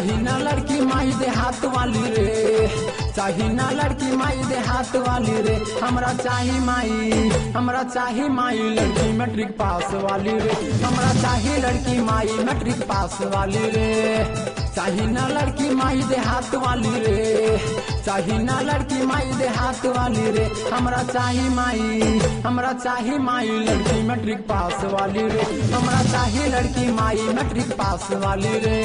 चाही ना लड़की माई दे हाथ वाली रे चाही ना लड़की माई दे हाथ वाली रे हमरा चाही माई हमरा चाही माई लड़की मैट्रिक पास वाली रे हमरा चाही लड़की माई मैट्रिक पास वाली रे चाही ना लड़की माई दे हाथ वाली रे चाही ना लड़की माई दे हाथ वाली रे हमरा चाही माई हमरा चाही माई लड़की मैट्रिक पास वाली रे हमरा चाही लड़की माई मैट्रिक पास वाली रे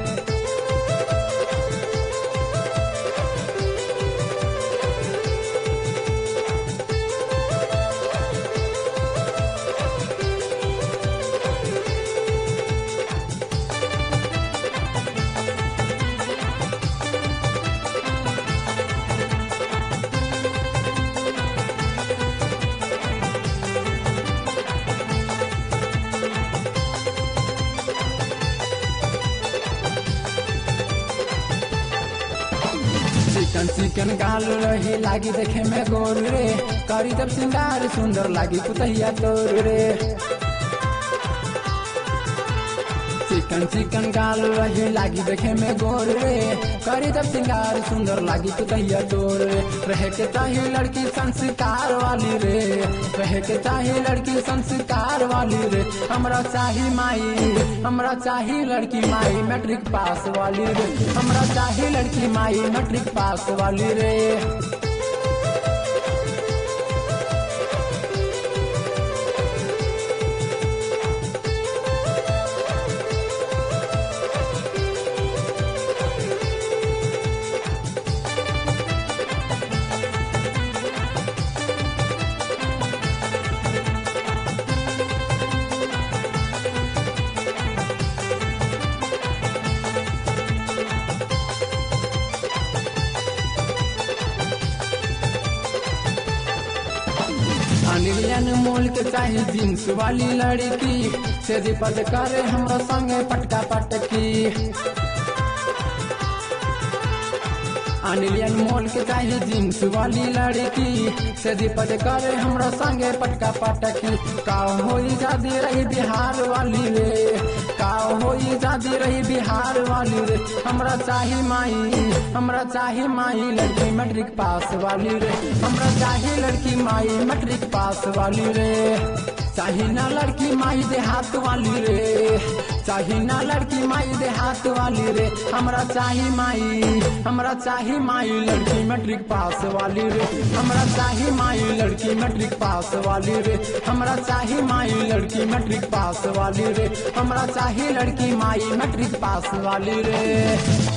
चिकन चिकन गाल रही लागी देखे में गोर रे करी जब सिंगार सुंदर लागी पुतहिया तोर रे चिकन चिकन गाल रही लागी देखे में गोर रे करी जब सिंगार सुंदर लागी पुतहिया तोर रे रहे के चाही लड़की संस्कार वाली रे रहे के चाही लड़की संस्कार वाली रे हमरा चाही माई हमरा चाही लड़की माई मैट्रिक पास वाली रे हमरा चाही लड़की माई मैट्रिक पास वाली रे अनिलियन मोल के चाही जींस वाली लड़की से पद करे हमरा संगे पटका पटकी अनिलियन मोल के चाही जींस वाली लड़की से पद करे हमरा संगे पटका पटकी का होई जादी रही बिहार वाली रे का होई जादी रही बिहार वाली रे हमरा चाही माई हमरा चाही माई लड़की मैट्रिक पास वाली रे हमरा चाही लड़की माई मैट्रिक पास वाली रे चाही ना लड़की माई दे हाथ वाली रे चाही ना लड़की माई दे हाथ वाली रे हमरा चाही माई हमरा चाही माई लड़की मैट्रिक पास वाली रे हमरा चाही माई लड़की मैट्रिक पास वाली रे हमरा चाही माई लड़की मैट्रिक पास वाली रे हमरा चाही लड़की माई मैट्रिक पास वाली रे